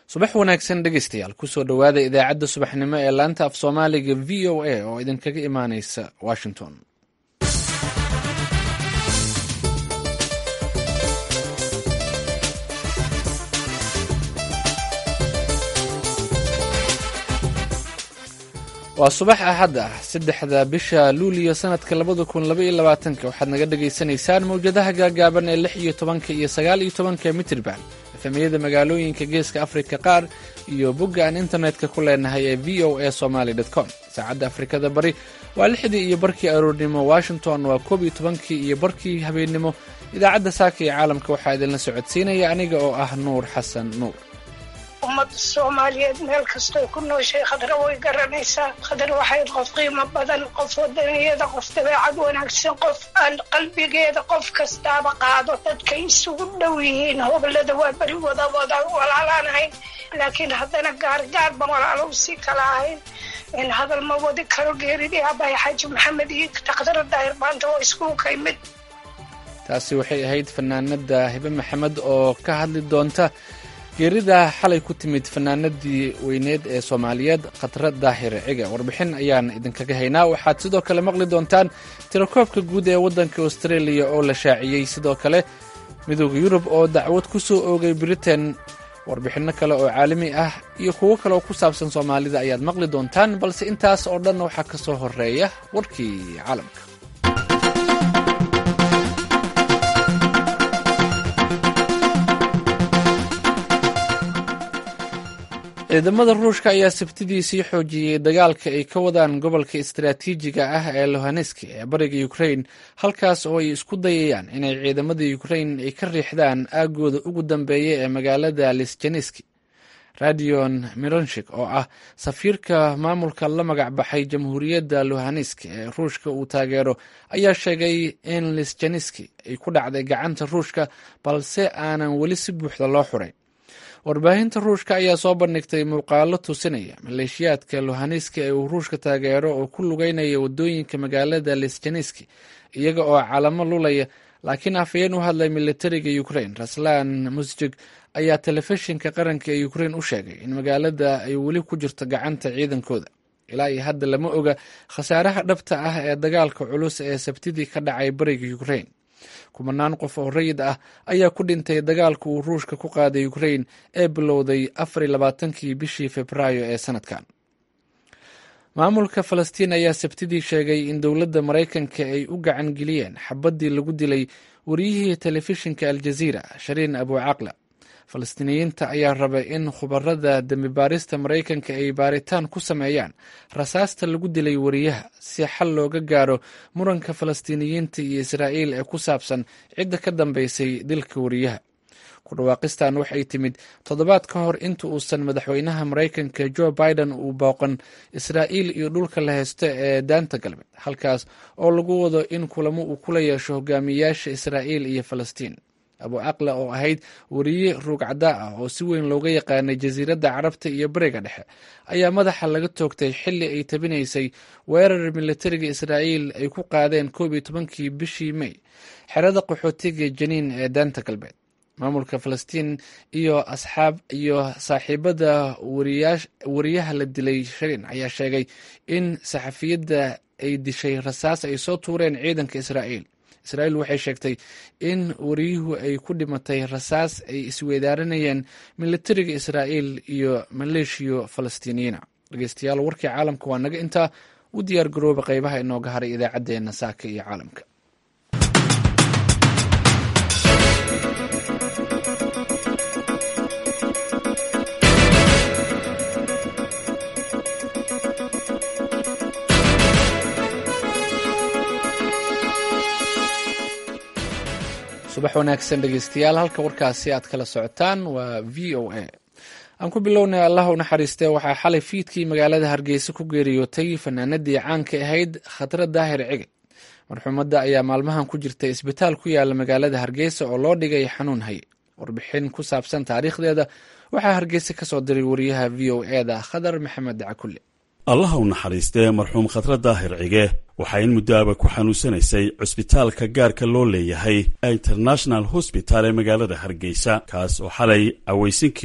subax wanaagsan dhegeystayaal kusoo dhowaada idaacadda subaxnimo ee laanta af soomaaliga v o a oo idinkaga imaaneysa washington waa subax axad ah saddexda bisha luuliyo sanadka labada kun labaiyo labaatanka waxaad naga dhagaysanaysaan mawjadaha gaagaaban ee lix iyo tobanka iyo sagaal iyo tobanka mitrban efemiyada magaalooyinka geeska afrika qaar iyo bogga aan internetka ku leenahay ee v o a somaly com saacadda afrikada bari waa lixdii iyo barkii aroornimo washington waa koob iyo tobankii iyo barkii habeennimo idaacadda saaka iyo caalamka waxaa idinla socodsiinaya aniga oo ah nuur xasan nuur ummadda soomaaliyeed meel kastoy ku nooshay khadra way garanaysaa khadra waxayd qof qiimo badan qof wadaniyada qof dabeecad wanaagsan qof aan qalbigeeda qof kastaaba qaado dadkay isugu dhow yihiin hobolada waa beri wada wada walaalaan ahayn laakiin haddana gaargaar ba walaalow si kala ahayn in hadal ma wadi karo geeridii abahay xaaji maxamed iyo takhdara daahir maanta waa iskuulka imid taasi waxay ahayd fanaanada hibe maxamed oo ka hadli doonta geerida xalay ku timid fanaanadii weyneed ee soomaaliyeed khatra daahir ciga warbixin ayaan idinkaga haynaa waxaad sidoo kale maqli doontaan tirakoobka guud ee waddanka australia oo la shaaciyey sidoo kale midooda yurub oo dacwad ku soo oogay britain warbixinno kale oo caalami ah iyo kuwo kale oo ku saabsan soomaalida ayaad maqli doontaan balse intaas oo dhan waxaa ka soo horeeya warkii caalamka ciidamada ruushka ayaa sabtidii sii xoojiyey dagaalka ay ka wadaan gobolka istaraatiijiga ah ee lohaneski ee bariga ukrain halkaas oo ay isku dayayaan inay ciidamada ukrain ay ka riixdaan aagooda ugu dambeeya ee magaalada lisjaneski radion mironshik oo ah safiirka maamulka la magac baxay jamhuuriyadda lohanesk ee ruushka uu taageero ayaa sheegay in lisjaneski ay ku dhacday gacanta ruushka balse aanan weli si buuxda loo xuray warbaahinta ruushka ayaa soo bandhigtay muuqaalo tusinaya maleeshiyaadka lohaneski ee uu ruushka taageero oo ku lugeynaya wadooyinka magaalada lisjaneski iyaga oo calamo lulaya laakiin afhayeen u hadlay militariga ukrain raslan musjig ayaa telefishinka qaranka ee ukrain u sheegay in magaalada ay weli ku jirto gacanta ciidankooda ilaa iyo hadda lama oga khasaaraha dhabta ah ee dagaalka culus ee sabtidii ka dhacay bariga ukrain kumanaan qof oo rayid ah ayaa ku dhintay dagaalka uu ruushka ku qaaday ukrain ee bilowday afariy labaatankii bishii februaayo ee sanadkan maamulka falastiin ayaa sabtidii sheegay in dowladda maraykanka ay u gacan geliyeen xabaddii lagu dilay wariyihii telefishinka aljaziira shariin abucaqla falastiiniyiinta ayaa rabay in khubarada dembi baarista maraykanka ay baaritaan ku sameeyaan rasaasta lagu dilay wariyaha si xal looga gaaro muranka falastiiniyiinta iyo israa'iil ee ku saabsan cidda ka dambeysay dilka wariyaha ku dhawaaqistan waxay timid toddobaad ka hor inta uusan madaxweynaha maraykanka jo biden uu booqan israa'iil iyo dhulka la haysto ee daanta galbeed halkaas oo lagu wado in kulamo uu kula yeesho hogaamiyayaasha israa'iil iyo falastiin abu aqla oo ahayd wariye ruug caddaa ah oo si weyn looga yaqaanay jasiiradda carabta iyo bariga dhexe ayaa madaxa laga toogtay xilli ay tabinaysay weerar militariga israa'iil ay ku qaadeen koob iyo tobankii bishii may xerada qaxootiga janiin ee daanta galbeed maamulka falastiin iyo asxaab iyo saaxiibada wariyaha la dilay shariin ayaa sheegay in saxafiyadda ay dishay rasaas ay soo tuureen ciidanka israa'iil israa'iil waxay sheegtay in wariyuhu ay ku dhimatay rasaas ay isweydaaranayeen militariga israa'iil iyo maleeshiyo falastiiniyiina dhegeystayaal warkii caalamka waa naga intaa u diyaar garooba qeybaha inooga haray idaacaddeenna saaka iyo caalamka subax wanaagsan dhegeystayaal halka warkaasi aad kala socotaan waa v o a aan ku bilownay allah u naxariistee waxaa xalay fiidkii magaalada hargeysa ku geeriyootay fanaanadii caanka ahayd khatra daahir cige marxuumadda ayaa maalmahan ku jirtay isbitaal ku yaala magaalada hargeysa oo loo dhigay xanuun haye warbixin ku saabsan taariikhdeeda waxaa hargeysa ka soo diray wariyaha v o eda khadar maxamed cakulle allaha u naxariistee marxuum khatra daahir cige waxaa in muddoaba ku xanuunsanaysay cusbitaalka gaarka loo leeyahay ee international hosbital ee magaalada hargeysa kaas oo xalay aweysinkii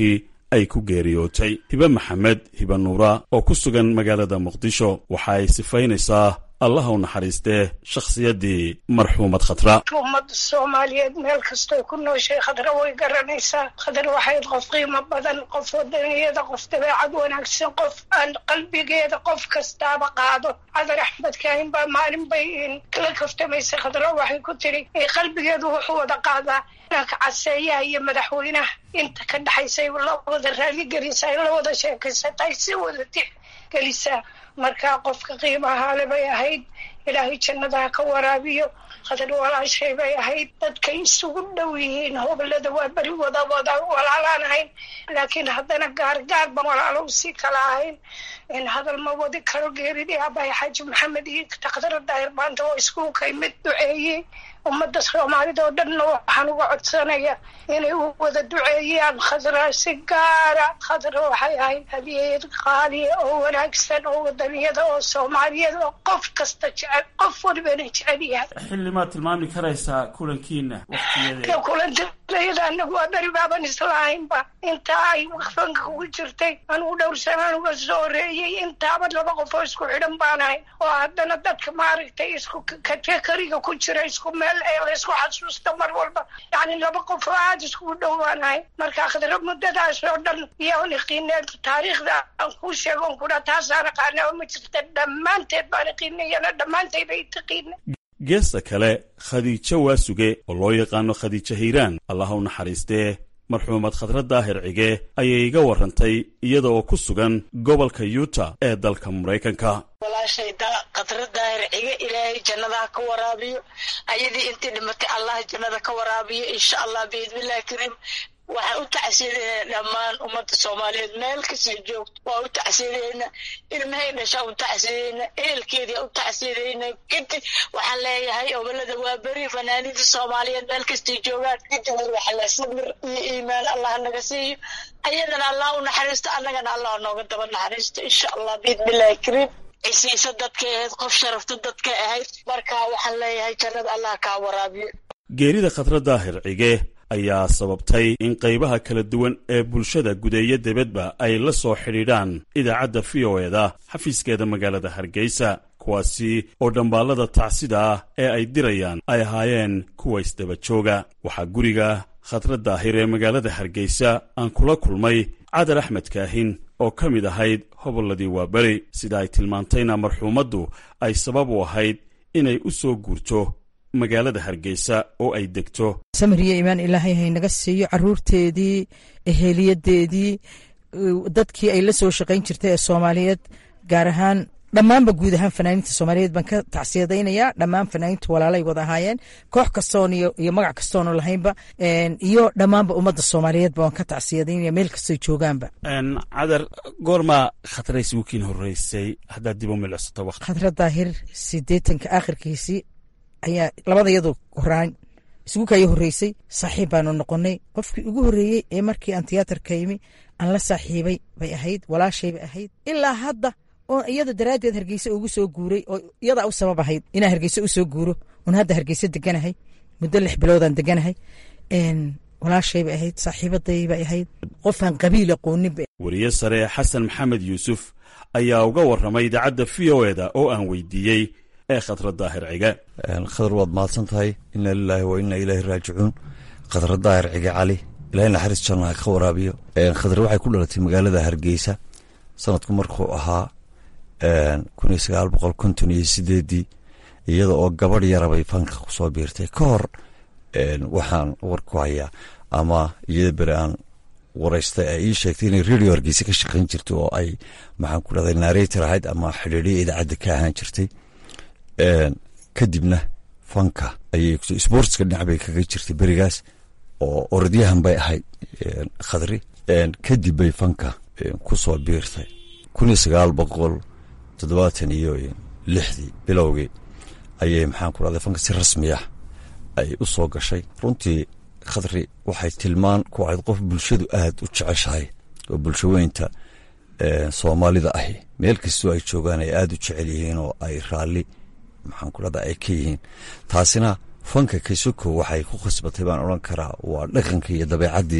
ay ku geeriyootay hibe maxamed hibe nuura oo ku sugan magaalada muqdisho waxa ay sifaynaysaa allaha u naxariistee shakhsiyaddii marxuumad khatra ummadda soomaaliyeed meel kastoy ku nooshay khadra way garanaysaa khadra waxayd qof qiimo badan qof wadaniyada qof dabeecad wanaagsan qof aan qalbigeeda qof kastaaba qaado cadar axmed kaahin baa maalin bay kala kaftamaysay khadra waxay ku tiri qalbigeedu wuxuu wada qaadaa ka caseeyaha iyo madaxweynaha inta ka dhexaysay la wada raaligelisa ay la wada sheekaysatay si wada tixgelisaa markaa qofka qiimahaale bay ahayd ilaahay jannadaha ka waraabiyo khadar walaashay bay ahayd dadkay isugu dhow yihiin hobolada waa beri wada wada walaalaan ahayn laakiin haddana gaargaar ban walaalo usii kala ahayn in hadal ma wadi karo geeridii abahay xaaji maxamed iyo takdara daahir maanta waa iskugu kay mid duceeyey ummadda soomaalida oo dhanna waxaan uga codsanaya inay u wada duceeyaan khadra si gaara khadra waxay ahayd hadiyad qaaliya oo wanaagsan oo wadaniyada oo soomaaliyada oo qof kasta jecel qof walibana jecel yahay xilli maad tilmaami karaysaa kulankiina waqtiyadeeda kulantayada anagu waa beri baaban islahaynba inta ay fanka ugu jirtay anugu dhowr sanaan uga soo horeeyey intaaba laba qof oo isku xidhan baan ahay oo haddana dadka maaragtay isku katekariga ku jira isku meel laysku xasuusta mar walba yani laba qof oo aada iskugu dhowaanahay marka khadra muddadaas oo dhan iyo niqiineed taariikhda aan kuu sheego on kudha taasaan aqaana oo ma jirta dhammaanteed baan iqiinayana dhammaantayda i taqiina geesta kale khadiijo waasuge oo loo yaqaano khadiijo hiiraan allaha u naxariistee marxuumad khadra daahir cige ayay iga warrantay iyada oo ku sugan gobolka yuuta ee dalka maraykanka walaashay khadra daahir cige ilaahay jannadaha ka waraabiyo ayadii intii dhimatay allah jannada ka waraabiyo insha allah biidnillahi kariim waxaan u tacsiidaynaa dhammaan ummadda soomaaliyeed meel kasii joogto waa u tacsiidaynaa ilmahay dhashaa u tacsiidayna ehelkeedii u tacsiidayna kadib waxaan leeyahay obolada waa beri fanaaniinta soomaaliyeed meel kastay joogaan kadib waxala samir iyo iimaan allah naga siiyo ayadana allah u naxariisto annagana allah nooga daba naxariisto insha allah biidnillahi kariim cisiisa dadkay ahayd qof sharafta dadkay ahayd marka waxaan leeyahay jannada allah kaa waraabiyo geerida khadra daahir cige ayaa sababtay in qaybaha kala duwan ee bulshada gudeeyo debadba ay la soo xidhiidhaan idaacadda v o eda xafiiskeeda magaalada hargeysa kuwaasi oo dhambaallada tacsida ah ee ay dirayaan ay ahaayeen kuwa isdaba jooga waxaa guriga khadra daahir ee magaalada hargeysa aan kula kulmay cadar axmed kaahin oo ka mid ahayd hobolladii waaberi sida ay tilmaantayna marxuumaddu ay sabab u ahayd inay u soo guurto magaalada hargeysa oo ay degto samariya imaan ilaahay haynaga siiyo caruurteedii eheliyadeedii dadkii ay la soo shaqayn jirtay ee soomaaliyeed gaar ahaan dhammaanba guud ahaan fanaaniinta soomaaliyeed baan ka tacsiyadaynayaa dhammaan fanaaniinta walaalay wada ahaayeen koox kastoon iyo magac kastoonu lahaynba iyo dhammaanba ummadda soomaaliyeedba waan ka tacsiyadaynaya meel kastoy joogaanba cadar goormaa khatrays wikiin horeysay haddaad dib u milicsato waqti khadra daahir sideetanka aakhirkiisii ayaa labada iyadoo horaan isugu kaya horreysay saaxiib baanu noqonay qofkii ugu horreeyey ee markii aan tiyaatarka yimi aan la saaxiibay bay ahayd walaashay bay ahayd ilaa hadda oo iyada daraaddeed hargeysa ugu soo guuray oo iyadaa u sabab ahayd inaan hargeysa u soo guuro oon hadda hargeysa deganahay muddo lix biloodaan deganahay walaashay bay ahayd saaxiibaday bay ahayd qofaan qabiil aqoonin ba weriye sare xasan maxamed yuusuf ayaa uga warramay idaacadda v o eda oo aan weydiiyey ee khadra daahir cige khadar waad mahadsan tahay ina lilaahi wa ina ilaahi raajicuun khadra daahir cige cali ilahay naxariis janno ha ka waraabiyo khadra waxay ku dhalatay magaalada hargeysa sanadku markuu ahaa kun iyo sagaal boqol konton iyo sideedii iyada oo gabadh yarabay fanka kusoo biirtay ka hor waxaan war ku hayaa ama iyada beri aan waraystay ay ii sheegtay inay radio hargeysa ka shaqayn jirtay oo ay maxaan ku dhahday narrator ahayd ama xidhiidhiya idaacadda ka ahaan jirtay kadibna fanka ayay sportska dhinac bay kaga jirtay berigaas oo orodyahan bay ahayd khadri kadib bay fanka kusoo biirtay kun iyo sagaal boqol toddobaatan iyo lixdii bilowgii ayay maxaan ku dhahday fanka si rasmi ah ay u soo gashay runtii khadri waxay tilmaan ku ahayd qof bulshadu aad u jeceshahay oo bulshaweynta soomaalida ahi meel kastoo ay joogaan ay aad u jecel yihiin oo ay raalli maxaan ku dhahda ay ka yihiin taasina fanka kasoko waxay ku khasbatay baan odhan karaa waa dhaqankii iyo dabeecaddii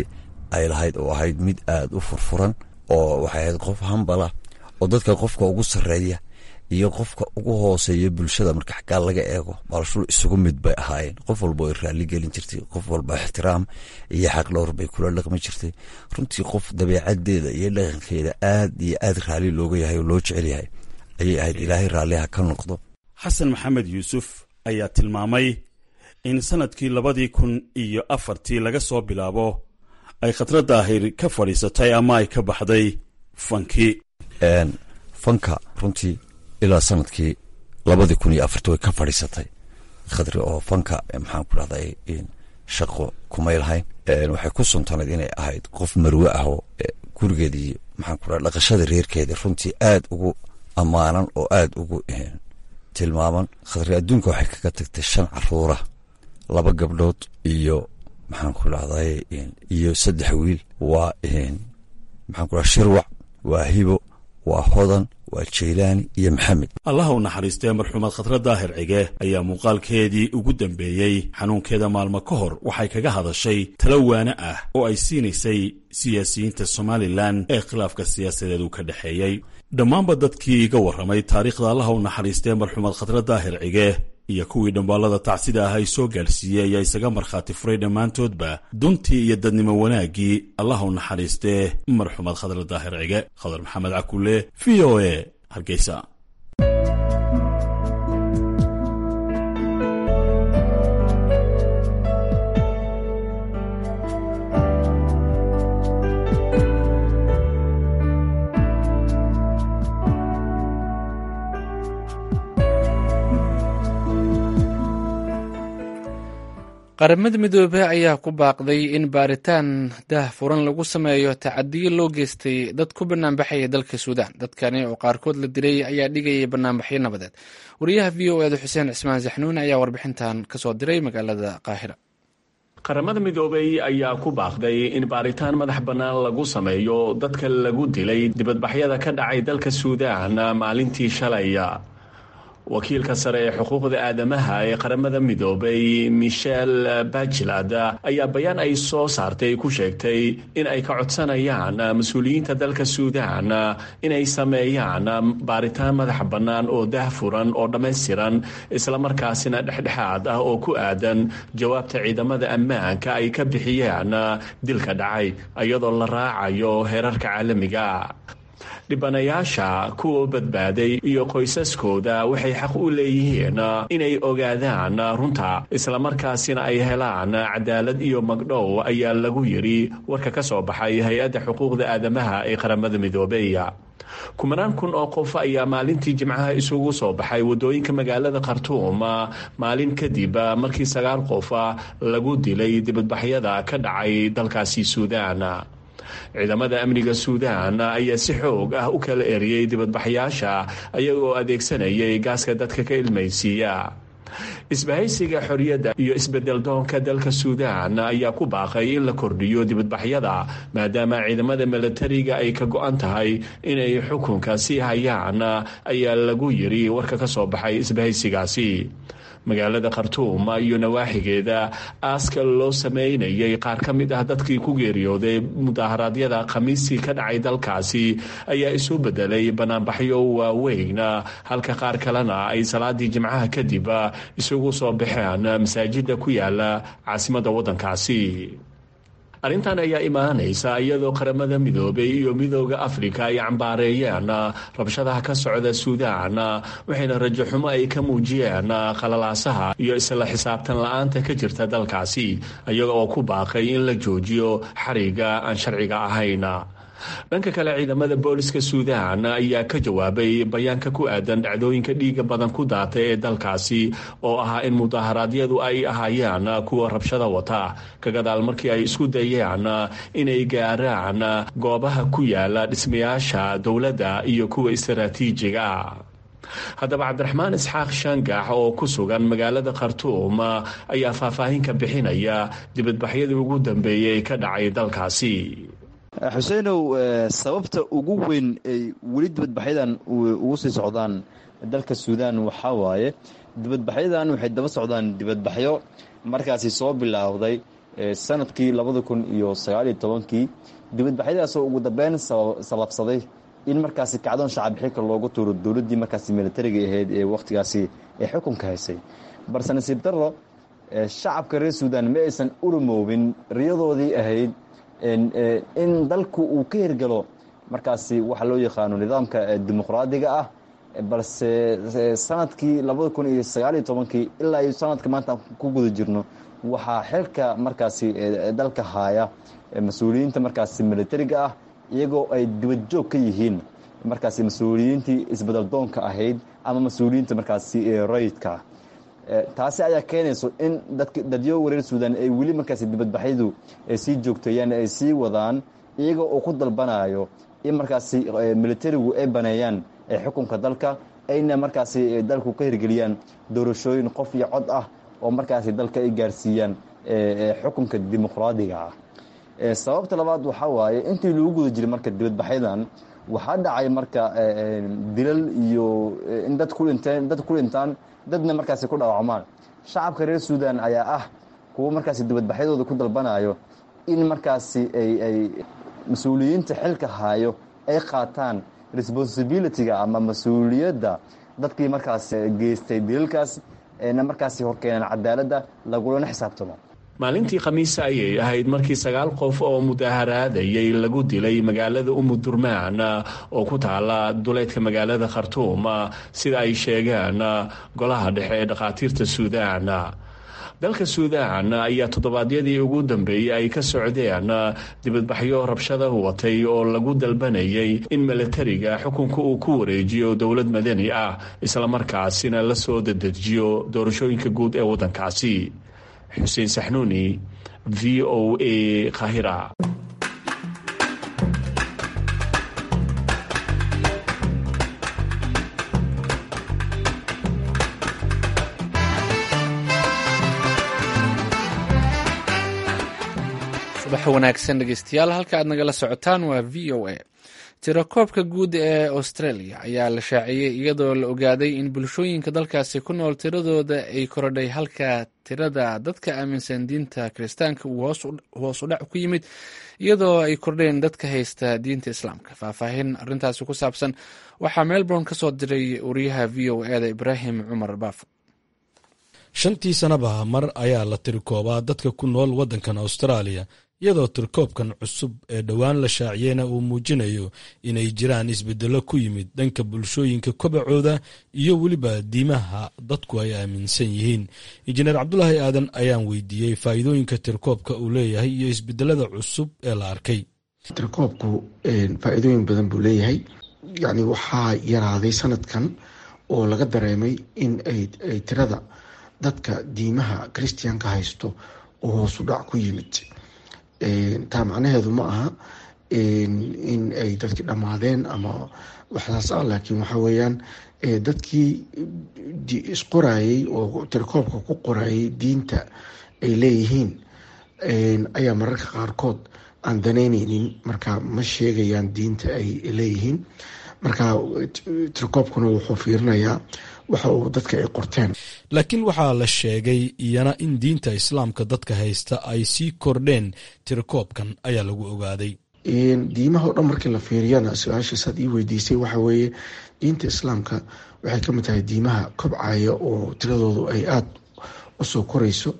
ay lahayd oo ahayd mid aada u furfuran oo waxay ahayd qof hambala oo dadka qofka ugu sarreeya iyo qofka ugu hooseeya bulshada marka xaggaa laga eego balshul isugu mid bay ahaayeen qof walba ay raalli gelin jirtay qof walba ixtiraam iyo xaq dhowr bay kula dhaqmi jirtay runtii qof dabeecadeeda iyo dhaqankeeda aad iyo aad raalli looga yahay oo loo jecel yahay ayay ahayd ilaahay raalliha ka noqdo xasan maxamed yuusuf ayaa tilmaamay in sanadkii labadii kun iyo afartii laga soo bilaabo ay khadra daahir ka fadhiisatay ama ay ka baxday fankii fanka runtii ilaa sanadkii labadii kun iyo afartii way ka fadhiisatay khadri oo fanka maxaan ku dhahday shaqo kumay lahayn waxay ku suntanayd inay ahayd qof marwe ah oo gurigeedii maxaan ku dhaha dhaqashada reerkeeda runtii aad ugu ammaanan oo aad ugu tilmaaman khadri adduunka waxay kaga tagtay shan caruura laba gabdhood iyo maxaan ku dhahday iyo saddex wiil waa maxaan ku dhaha shirwac waa hibo waa hodan waa jaylaani iyo maxamed allaha u naxariistee marxuumad khadra daahir cige ayaa muuqaalkeedii ugu dambeeyey xanuunkeeda maalmo ka hor waxay kaga hadashay talo waane ah oo ay siinaysay siyaasiyiinta somalilan ee khilaafka siyaasadeed uu ka dhexeeyey dhammaanba dadkii iga warramay taariikhda allaha u naxariistee marxuumad khadra daahir cige iyo kuwii dhambaallada tacsida ah ay soo gaadhsiiyey ayaa isaga markhaati furay dhammaantoodba duntii iyo dadnimo wanaaggii allah u naxariistee marxuumad khadra daahir cige khadar maxamed cakulle v o e hargeysa qaramada midoobey ayaa ku baaqday in baaritaan daah furan lagu sameeyo tacadiyo loo geystay dad ku banaanbaxaya dalka suudaan dadkani oo qaarkood la dilay ayaa dhigayay banaanbaxyo nabadeed wariyaha v o eeda xuseen cismaan saxnuun ayaa warbixintan kasoo diray magaalada qaahira qaramada midoobey ayaa ku baaqday in baaritaan madax bannaan lagu sameeyo dadka lagu dilay dibadbaxyada ka dhacay dalka suudaan maalintii shalay wakiilka sare ee xuquuqda aadamaha ee qaramada midoobay michel bajlad ayaa bayaan ay soo saartay ku sheegtay in ay ka codsanayaan mas-uuliyiinta dalka suudaan inay sameeyaan baaritaan madax bannaan oo daahfuran oo dhammaystiran islamarkaasina dhexdhexaad ah oo ku aadan jawaabta ciidamada ammaanka ay ka bixiyaan dilka dhacay iyadoo la raacayo heerarka caalamiga dhibanayaasha kuwa badbaaday iyo qoysaskooda waxay xaq u leeyihiin inay ogaadaan runta islamarkaasina ay helaan cadaalad iyo magdhow ayaa lagu yidhi warka ka soo baxay hay-adda xuquuqda aadamaha ee qaramada midoobey kumanaan kun oo qof ayaa maalintii jimcaha isugu soo baxay waddooyinka magaalada khartuum maalin kadib markii sagaal qof lagu dilay dibadbaxyada ka dhacay dalkaasi suudaan ciidamada amniga suudaan ayaa si xoog ah u kala eriyey dibadbaxyaasha ayagoo adeegsanayay gaaska dadka ka ilmaysiiya isbahaysiga xorriyadda iyo isbeddeldoonka dalka suudaan ayaa ku baaqay in la kordhiyo dibadbaxyada maadaama ciidamada milatariga ay ka go-an tahay inay xukunka sii hayaan ayaa lagu yidhi warka ka soo baxay isbahaysigaasi magaalada khartuum iyo nawaaxigeeda aaska loo sameynayay qaar ka mid ah dadkii ku geeriyooday mudaharaadyada khamiistii ka dhacay dalkaasi ayaa isu bedelay banaanbaxyo waaweyn halka qaar kalena ay salaadii jimcaha kadib isugu soo baxeen masaajida ku yaala caasimadda waddankaasi arrintan ayaa imaanaysa iyadoo qaramada midoobay iyo midooda afrika ay cambaareeyeen rabshadaha ka socda suudaan waxayna rajo xumo ay ka muujiyeen qalalaasaha iyo isla xisaabtan la-aanta ka jirta dalkaasi iyaga oo ku baaqay in la joojiyo xariga aan sharciga ahayn dhanka kale ciidamada booliska suudaan ayaa ka jawaabay bayaanka ku aadan dhacdooyinka dhiiga badan ku daatay ee dalkaasi oo ahaa in mudaharaadyadu ay ahaayeen kuwa rabshada wata ka gadaal markii ay isku dayeen inay gaaraan goobaha ku yaala dhismayaasha dowladda iyo kuwa istaraatiijiga haddaba cabdiraxmaan isxaaq shaangax oo ku sugan magaalada khartuum ayaa faahfaahin ka bixinaya dibadbaxyadii ugu dambeeyey ka dhacay dalkaasi xuseenow sababta ugu weyn ay weli dibadbaxyadan ugu sii socdaan dalka suudaan waxaa waaye dibadbaxyadan waxay daba socdaan dibadbaxyo markaasi soo bilaawday sanadkii labada kun iyo sagaaliyo tobankii dibadbaxyadaasoo ugu dambeyn sababsaday in markaasi kacdoon shacab xilka loogu tuuro dowladdii markaasi militariga ahayd ee wakhtigaasi ee xukunka haysay balse nasiib darro shacabka reer suudan ma aysan urumoobin riyadoodii ahayd in dalku uu ka hirgalo markaasi waxa loo yaqaano nidaamka dimuqraadiga ah balse sanadkii labada kun iyo sagaaliyo tobankii ilaa iyo sanadka maanta ku guda jirno waxaa xilka markaasi dalka haaya mas-uuliyiinta markaasi militariga ah iyagoo ay dibadjoog ka yihiin markaasi mas-uuliyiintii isbedaldoonka ahayd ama mas-uuliyiinta markaasi rayidka taasi ayaa keenayso in dadyo wareer suudan ay weli markaasi dibadbaxyadu sii joogteeyaan ay sii wadaan iyaga oo ku dalbanayo in markaasi militarigu ay baneeyaan xukunka dalka ayna markaasi dalku ka hirgeliyaan doorashooyin qof iyo cod ah oo markaasi dalka ay gaarsiiyaan xukunka dimuqraadiga ah sababta labaad waxaa waaye intii lagu guda jiray marka dibadbaxyadan waxaa dhacay marka dilal iyo in dad ku dhinteen dad ku dhintaan dadna markaasi ku dhaawacmaan shacabka reer suudan ayaa ah kuwo markaasi dibadbaxyadooda ku dalbanayo in markaasi ay ay mas-uuliyiinta xilka haayo ay qaataan responsibilityga ama mas-uuliyadda dadkii markaas geystay dilalkaas na markaasi horkeenaan cadaaladda lagulana xisaabtamo maalintii khamiisa ayay ahayd markii sagaal qof oo mudaaharaadayay lagu dilay magaalada umudurmaan oo ku taala duleedka magaalada khartuum sida ay sheegeen golaha dhexe ee dhakhaatiirta suudaan dalka suudaan ayaa toddobaadyadii ugu dambeeyey ay ka socdeen dibadbaxyo rabshada watay oo lagu dalbanayay in milatariga xukunka uu ku wareejiyo dowlad madani ah islamarkaasina la soo dadejiyo doorashooyinka guud ee waddankaasi xuseen saxnuuni v o a kahira subax wanaagsan dhegeystayaal halka aad nagala socotaan waa v o a tirakoobka guud ee australia ayaa la shaaciyey iyadoo la ogaaday in bulshooyinka dalkaasi ku nool tiradooda ay korodhay halka tirada dadka aaminsan diinta kiristaanka uu hoos u dhac ku yimid iyadoo ay kordheen dadka haysta diinta islaamka faahfaahin arintaasi ku saabsan waxaa melbourne ka soo diray wariyaha v o eda ibraahim cumar baafo shantii sanaba mar ayaa la tirikoobaa dadka ku nool waddankan austraaliya iyadoo tirkoobkan cusub ee dhowaan la shaaciyeyna uu muujinayo inay jiraan isbeddello ku yimid dhanka bulshooyinka kobacooda iyo weliba diimaha dadku ay aaminsan yihiin injineer cabdulaahi aadan ayaan weydiiyey faa'iidooyinka tirkoobka uu leeyahay iyo isbedelada cusub ee la arkay tirkoobku faa'iidooyin badan buu leeyahay yacni waxaa yaraaday sanadkan oo laga dareemay in ay tirada dadka diimaha christianka haysto oo hoosu dhac ku yimid taa macnaheedu ma aha in ay dadkii dhammaadeen ama waxdaas ah laakiin waxa weeyaan dadkii isqorayey oo tirkoobka ku qorayay diinta ay leeyihiin ayaa mararka qaarkood aan danayneynin marka ma sheegayaan diinta ay leeyihiin marka tirkoobkuna wuxuu fiirinayaa waxa uu dadka ay qorteen laakiin waxaa la sheegay iyana in diinta islaamka dadka haysta ay sii kordheen tirkoobkan ayaa lagu ogaaday diimaha o dhan markii la fiiriyana su-aashaas aad ii weydiisay waxa weeye diinta islaamka waxay ka mid tahay diimaha kobcaya oo tiradoodu ay aada usoo koreyso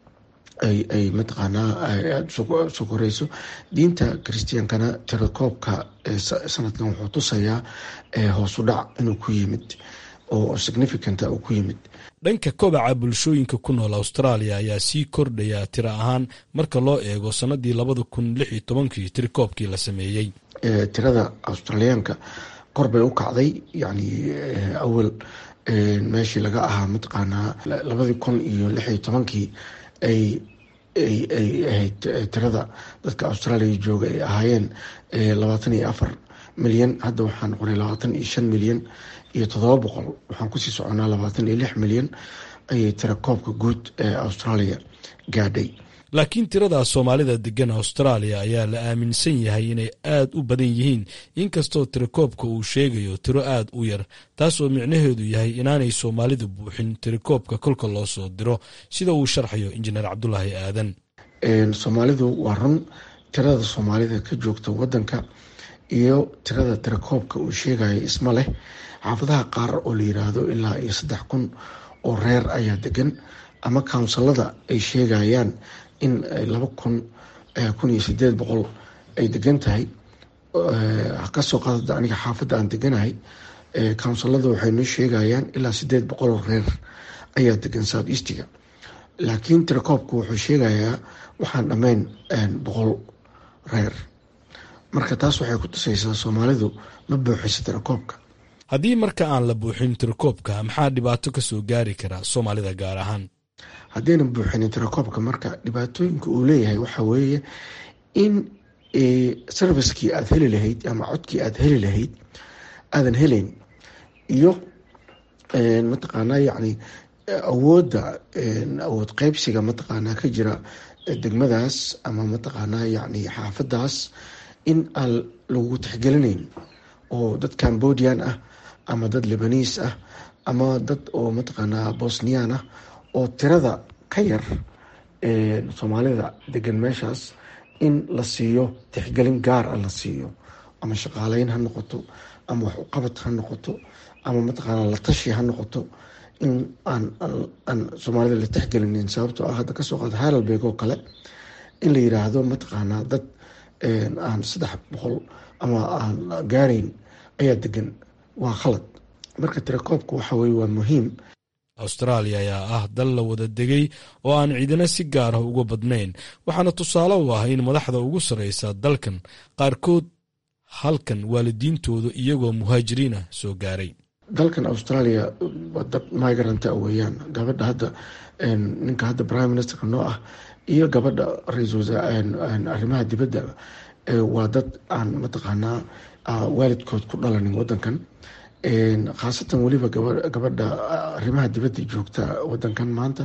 ay mataqaanaa aada usoo koreyso diinta christiankana tirakoobka sanadkan wuxuu tusayaa hoosu dhac inuu ku yimid oo significanta uu ku yimid dhanka kobaca bulshooyinka ku nool austraaliya ayaa sii kordhaya tiro ahaan marka loo eego sanadii labada kun lix iyo tobankii tirikoobkii la sameeyey tirada australiyaanka kor bay u kacday yacni awal meeshii laga ahaa mataqaanaa labadii kun iyo lix iyo tobankii ay ay ay ahayd tirada dadka austraaliya jooga ay ahaayeen labaatan iyo afar milyan hadda waxaa noqonay labaatan iyo shan milyan iyo toddoba boqol waxaan kusii soconaa labaatan iyo lix milyan ayay tira koobka guud ee austraaliya gaadhay laakiin tirada soomaalida degan austraaliya ayaa la aaminsan yahay inay aad u badan yihiin inkastoo tirakoobka uu sheegayo tiro aad u yar taasoo micnaheedu yahay inaanay soomaalidu buuxin tirakoobka kolka loo soo diro sida uu sharxayo injineer cabdulaahi aadan soomaalidu waa run tirada soomaalida ka joogta wadanka iyo tirada tirakoobka uu sheegaya isma leh xaafadaha qaar oo la yiraahdo ilaa iyo saddex kun oo reer ayaa degan ama kawnsalada ay sheegayaan in laba kun kun iyo sideed boqol ay degan tahay kasoo qaadada aniga xaafadda aan deganahay kawnsalada waxay noo sheegayaan ilaa sideed boqol oo reer ayaa degan south eastiga laakiin tirakoobku wuxuu sheegayaa waxaan dhammayn boqol reer marka taas waxay ku tusaysaa soomaalidu ma buuxisa tirakoobka haddii marka aan la buuxin tirakoobka maxaa dhibaato kasoo gaari karaa soomaalida gaar ahaan haddaynan buuxinin tirakoobka marka dhibaatooyinka uu leeyahay waxaa weeye in servicekii aada heli lahayd ama codkii aada heli lahayd aadan helayn iyo mataqaanaa yacni awoodda awood qeybsiga mataqaanaa ka jira degmadaas ama mataqaanaa yacni xaafadaas in aan lagu tixgelinayn oo dad cambodian ah ama dad libaniis ah ama dad oo mataqaanaa bosnian ah oo tirada ka yar soomaalida degan meeshaas in la siiyo tixgelin gaar ah la siiyo ama shaqaaleyn ha noqoto ama wax uqabad ha noqoto ama mataqaanaa la tashi ha noqoto in aan aan soomaalida la tixgelinin sababtoo ah hadda kasoo qaada haralbeeg oo kale in la yiraahdo mataqaanaa dad aan saddex boqol ama aan gaarayn ayaa degan waa khalad marka tirakoobka waxa weye waa muhiim austraaliya ayaa ah dal la wada degay oo aan ciidana si gaar ah uga badnayn waxaana tusaale u ah in madaxda ugu sarreysa dalkan qaarkood halkan waalidiintooda iyagoo muhaajiriin ah soo gaaray dalkan australia waa dad migranta weeyaan gabadha hadda ninka hadda prime ministerka noo ah iyo gabadha ra-iisul arrimaha dibadda waa dad aan mataqaanaa waalidkood ku dhalanin wadankan khaasatan weliba gabadha arrimaha dibadda joogta wadankan maanta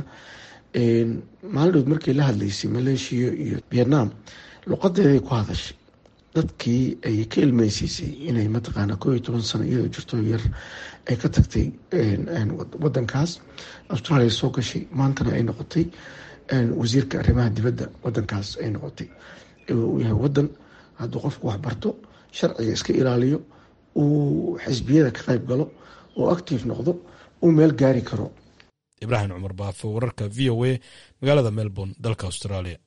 maalidhood markay la hadlaysay maleeshiya iyo vietnam luqadeeday ku hadashay dadkii ay ka ilmeysiisay inay mataqaanaa koo iyo toban sano iyadoo jirto yar ay ka tagtay wadankaas australia soo gashay maantana ay noqotay wasiirka arrimaha dibadda wadankaas ay noqotay uu yahay wadan hadduu qofku waxbarto sharciga iska ilaaliyo uu xisbiyada ka qayb galo oo active noqdo uu meel gaari karo ibraahim cumar baafo wararka v o a magaalada melbourne dalka australia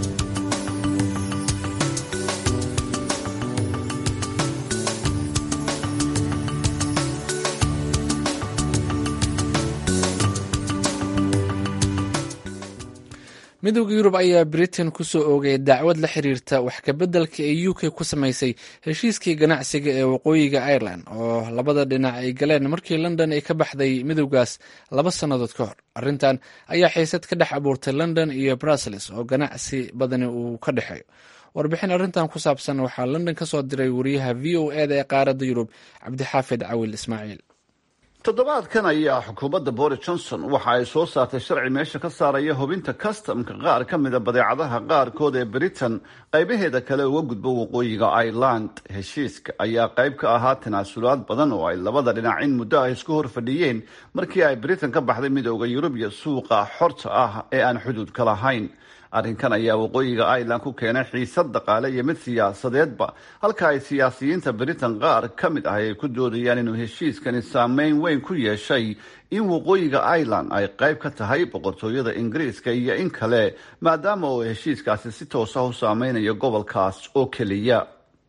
midowda yurub ayaa britain ku soo oogay dacwad la xiriirta wax kabeddelka ee u k ku samaysay heshiiskii ganacsiga ee waqooyiga ireland oo labada dhinac ay galeen markii london ay ka baxday midowgaas laba sannadood ka hor arrintan ayaa xiisad ka dhex abuurtay london iyo brussels oo ganacsi badani uu ka dhexeeyo warbixin arrintan ku saabsan waxaa london ka soo diray wariyaha v o eda ee qaaradda yurub cabdixaafid cawil ismaaciil toddobaadkan ayaa xukuumadda boris johnson waxa ay soo saartay sharci meesha ka saaraya hubinta kastamka qaar ka mida badeecadaha qaarkood ee britain qaybaheeda kale uga gudbo waqooyiga ireland heshiiska ayaa qayb ka ahaa tanaasulaad badan oo ay labada dhinac in muddo ah isku hor fadhiyeen markii ay britain ka baxday midooda yurub iyo suuqa xorta ah ee aan xuduudka lahayn arrinkan ayaa waqooyiga ireland ku keenay xiisad dhaqaale iyo mid siyaasadeedba halka ay siyaasiyiinta britain qaar ka mid ah ay ku doodayaan inuu heshiiskani saameyn weyn ku yeeshay in waqooyiga ireland ay qayb ka tahay boqortooyada ingiriiska iyo in kale maadaama uu heshiiskaasi si toosa u saameynayo gobolkaas oo keliya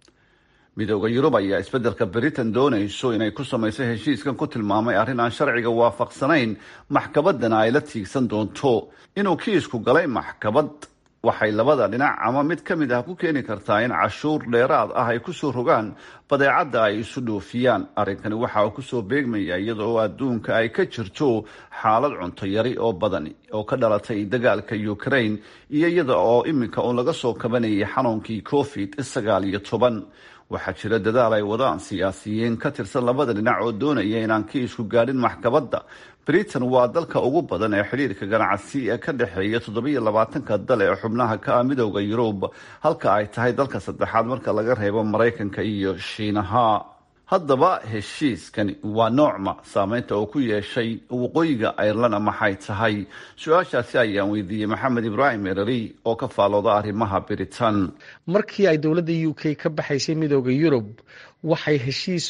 midooda yurub ayaa isbeddelka britain doonayso inay ku samayso heshiiskan ku tilmaamay arrin aan sharciga waafaqsanayn maxkamaddana ay la tiigsan doonto inuu kiisku galay maxkamad waxay labada dhinac ama mid ka mid ah ku keeni kartaa in cashuur dheeraad ah ay kusoo rogaan badeecadda ay isu dhoofiyaan arrinkani waxa uu kusoo beegmaya iyada oo adduunka ay ka jirto xaalad cunto yari oo badani oo ka dhalatay dagaalka ukraine iyo iyada oo iminka uun laga soo kabanayay xanuunkii covid sagaal iyo toban waxaa jira dadaal ay wadaan siyaasiyiin ka tirsan labada dhinac oo doonaya inaan kiisku gaadhin maxkamadda britain waa dalka ugu badan ee xidhiirka ganacsi ee ka dhexeeya toddobiyo labaatanka dal ee xubnaha ka ah midowda yurub halka ay tahay dalka saddexaad marka laga reebo maraykanka iyo shiinaha haddaba heshiiskani waa noocma saameynta uu ku yeeshay waqooyiga ayrlana maxay tahay su-aashaasi ayaan weydiiyey maxamed ibraahim ereri oo ka faalooda arrimaha biritan markii ay dowladda u k ka baxaysay midooda yurub waxay heshiis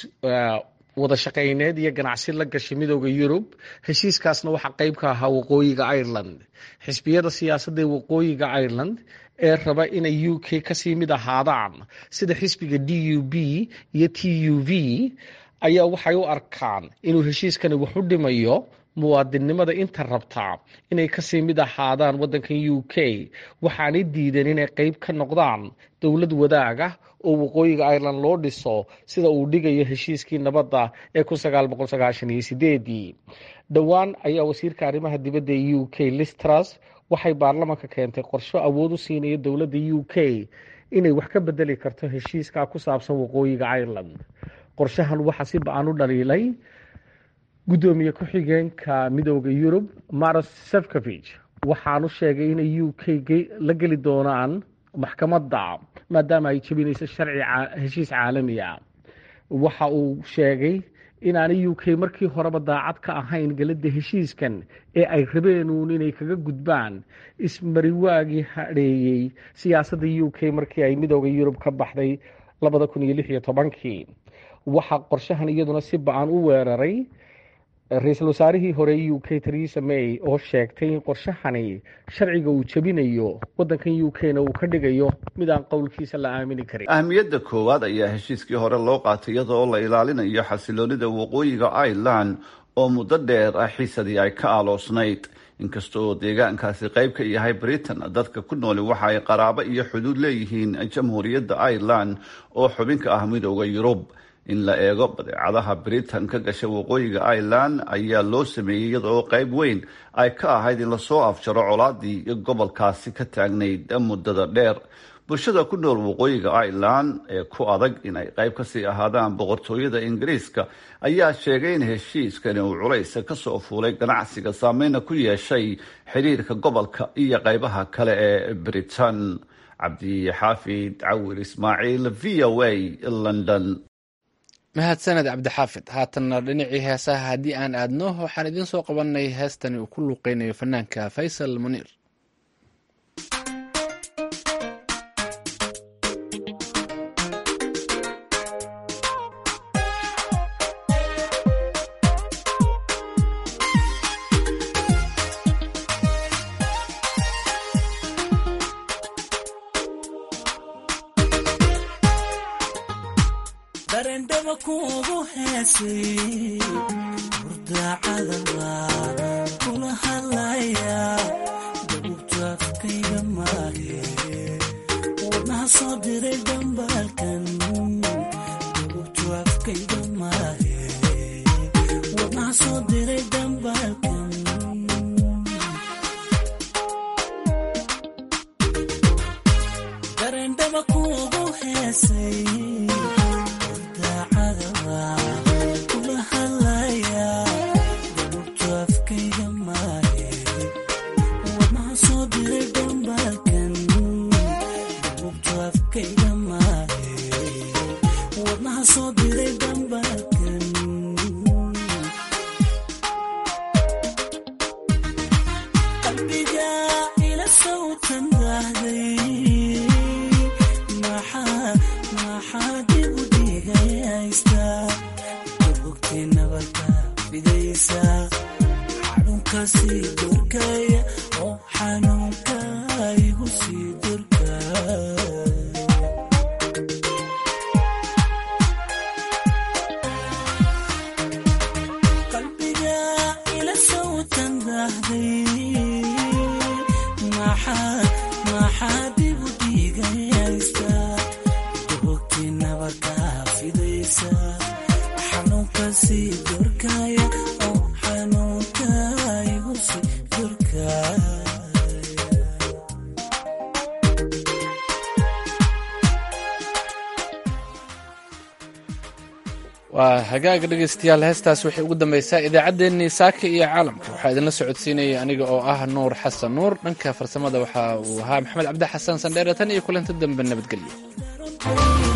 wada shaqayneed iyo ganacsi la gashay midooda yurub heshiiskaasna waxaa qeyb ka ahaa waqooyiga ireland xisbiyada siyaasadda ee waqooyiga ireland ee raba inay u k kasii mid ahaadaan sida xisbiga d u b iyo t u v ayaa waxay u arkaan inuu heshiiskani wax u dhimayo muwaadinnimada inta rabtaa inay kasii mid ahaadaan waddankan u k waxaanay diideen inay qeyb ka noqdaan dowlad wadaaga oo waqooyiga ireland loo dhiso sida uu dhigayo heshiiskii nabadda ee kun sagaal boqol sagaashan iyo sideedii dhowaan ayaa wasiirka arrimaha dibadda ee u k listras waxay baarlamanka keentay qorsho awood u siinaya dowladda u k inay wax ka bedeli karto heshiiska ku saabsan waqooyiga ireland qorshahan waxaa si ba-an u dhaliilay guddoomiye ku-xigeenka midooda yurub maros sefcovich waxaanu sheegay inay u k la geli doonaan maxkamadda maadaama ay jebinayso sharci heshiis caalamiya waxa uu sheegay inaanay u k markii horeba daacad ka ahayn gelada heshiiskan ee ay rabeenuun inay kaga gudbaan ismariwaagii hadheeyey siyaasadda u k markii ay midooda yurub ka baxday labada kun iyo lix iyo tobankii waxaa qorshahan iyaduna si ba-an u weeraray ra-iisul wasaarihii hore u k theresa may oo sheegtay in qorshahani sharciga uu jebinayo waddankan u k na uu ka dhigayo mid aan qowlkiisa la aamini karin ahmiyadda koowaad ayaa heshiiskii hore loo qaatay iyada oo la ilaalinayo xasiloonida waqooyiga ireland oo muddo dheer ah xiisadii ay ka aaloosnayd inkasta oo deegaankaasi qayb ka yahay britain dadka ku nooli waxa ay qaraabo iyo xuduud leeyihiin jamhuuriyadda ireland oo xubin ka ah midooda yurub in la eego badeecadaha britain ka gasha waqooyiga ireland ayaa loo sameeyey iyada oo qayb weyn ay ka ahayd in lasoo afjaro colaadii gobolkaasi ka taagnayd muddada dheer bulshada ku nool waqooyiga ireland ee ku adag in ay qayb kasii ahaadaan boqortooyada ingiriiska ayaa sheegay in heshiiskani uu culaysa kasoo fuulay ganacsiga saameyna ku yeeshay xiriirka gobolka iyo qaybaha kale ee britain cabdixaafid cawil ismaaciil v o a london mahadsaned cabdixaafid haatanna dhinacii heesaha haddii aan aadno waxaan idiin soo qabanay heestani uu ku luuqeynayo fanaanka faysal muniir waa hagaaga dhegaystayaal heestaas waxay ugu dambaysaa idaacaddeenii saaka iyo caalamka waxaa idinla socodsiinaya aniga oo ah nuur xasan nuur dhanka farsamada waxa uu ahaa maxamed cabdi xasan sandheere tan iyo kulanti dambe nabadgelyo